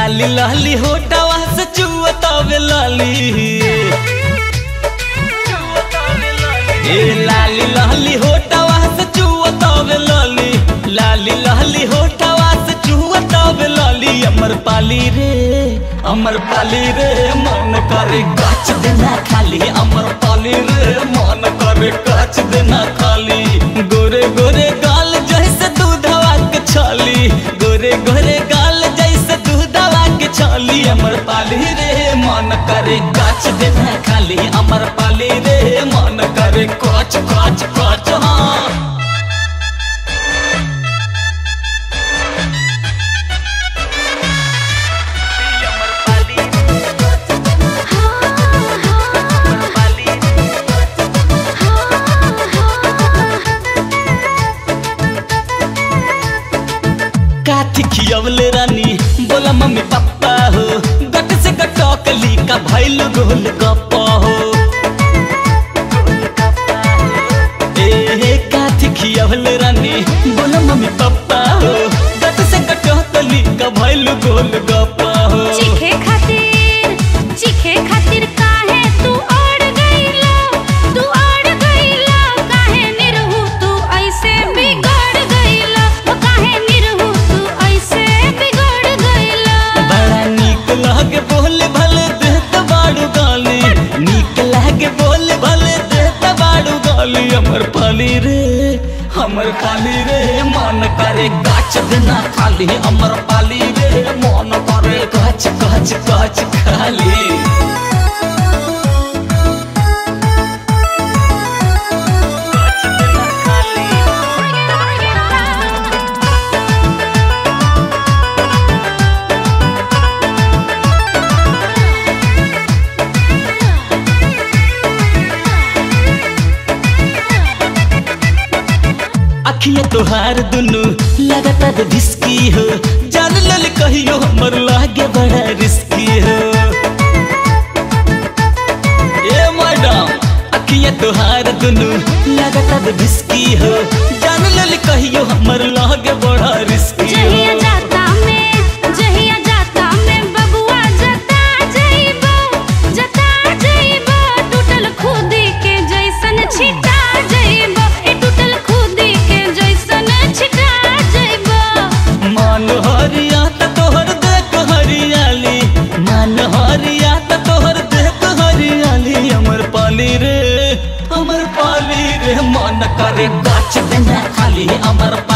लाली लाली होटवा से चुअतावे लाली ए लाली लाली होटवा से चुअतावे लाली लाली लाली होटवा से चुअतावे लाली अमर पाली रे अमर पाली रे मन करे काच देना खाली अमर पाली रे मन करे काच देना खाली गोरे गोरे गाल जैसे दूधवा के छाली गोरे गोरे गाल जैसे दूधवा के छाली अमर पाली रे मन करे काच देना खाली अमर पाली रे मन करे काच काच काच हाँ काथी खियवले रानी बोला मम्मी पापा हो गट से गटकली का भैल गोल गप्पा हो ए काथी खियवले रानी बोला मम्मी पापा हो गट से गटकली का भैल गोल गप्पा हो चीखे खातिर चीखे खातिर काहे तू अड़ गईला तू अड़ गईला काहे निरहु तू ऐसे बिगड़ गईला ओ काहे निरहु तू ऐसे बिगड़ गईला बड़ा नीक लागे बोले भले देत बाड़ू गाली नीक लागे बोले भले देत बाड़ू गाली हमर पाली रे हमर पाली रे मन करे गाछ देना खाली हमर पाली रे मन करे गाछ गाछ गाछ खाली अखिया तोहार दुनु लगातार धिसकी हो जान लल कहियो हमर लागे बड़ा रिस्की हो ए मैडम अखिया तोहार दुनु लगातार धिसकी हो जान लल कहियो हमर लागे बड़ा रिस्की जहिया हो जाता में जहिया जाता में बबुआ जता जइबो जता जइबो टूटल खुदी के जैसन छिटा जइबो ए टूटल खुदी के जैसन छिटा जइबो मान हरिया त तोहर देख हरियाली मान हरिया त तोहर देख हरियाली हमर पाली रे हमर पाली रे मन करे गाछ देना खाली हमर